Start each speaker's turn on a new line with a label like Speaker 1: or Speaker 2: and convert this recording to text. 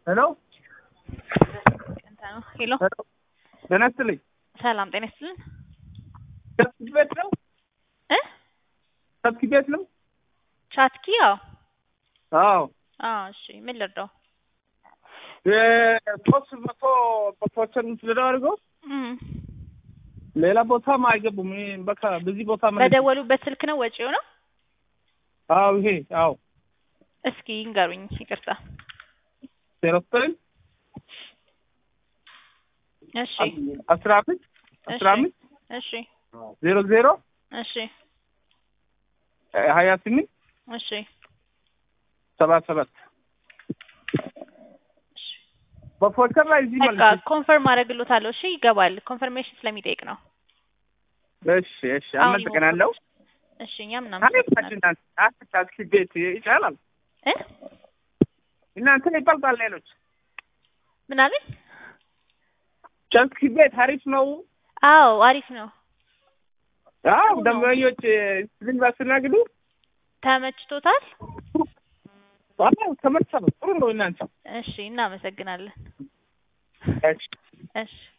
Speaker 1: ሄሎ
Speaker 2: ሄሎ
Speaker 1: ጤና ይስጥልኝ።
Speaker 2: ሰላም ጤና ይስጥልን
Speaker 1: ሰብስኪ ቤት ነው?
Speaker 2: እ
Speaker 1: ሰብስኪ ቤት ነው?
Speaker 2: ቻትኪ ያው
Speaker 1: አዎ
Speaker 2: አዎ እሺ ምን ልርዳው
Speaker 1: የሶስት መቶ በፖርቸር ምትልደው አድርገው
Speaker 2: እም
Speaker 1: ሌላ ቦታም አይገቡም። ይሄ በቃ በዚህ ቦታ ማለት ነው።
Speaker 2: በደወሉበት ስልክ ነው ወጪው ነው
Speaker 1: አዎ ይሄ አዎ
Speaker 2: እስኪ ይንገሩኝ ይቅርታ
Speaker 1: ዜሮ ዘጠኝ
Speaker 2: እሺ
Speaker 1: አስራ አምስት አስራ
Speaker 2: እሺ
Speaker 1: አምስት
Speaker 2: እሺ
Speaker 1: ዜሮ ዜሮ
Speaker 2: እሺ
Speaker 1: ሀያ ስምንት
Speaker 2: እሺ
Speaker 1: ሰባ ሰባት በፖርቸር ላይ እዚህ
Speaker 2: በቃ
Speaker 1: ማለት ነው።
Speaker 2: ኮንፈርም አደርግሎታለሁ እሺ ይገባል ኮንፈርሜሽን ስለሚጠይቅ ነው
Speaker 1: እሺ እሺ አመሰግናለሁ።
Speaker 2: እሺ እኛም
Speaker 1: አቤት
Speaker 2: እናመሰግናለን
Speaker 1: እናንተ አስታክሲ ቤት ይቻላል።
Speaker 2: እ
Speaker 1: እናንተ ይበልጣል ሌሎች
Speaker 2: ምን አለኝ
Speaker 1: ቸልሲ ቤት አሪፍ ነው።
Speaker 2: አዎ አሪፍ ነው
Speaker 1: አዎ
Speaker 2: ነው።
Speaker 1: ደንበኞች ስልን ባስተናግዱ
Speaker 2: ተመችቶታል
Speaker 1: ዋናው ተመርሰ ነው ጥሩ ነው። እናንተ
Speaker 2: እሺ እናመሰግናለን
Speaker 1: እሺ
Speaker 2: እሺ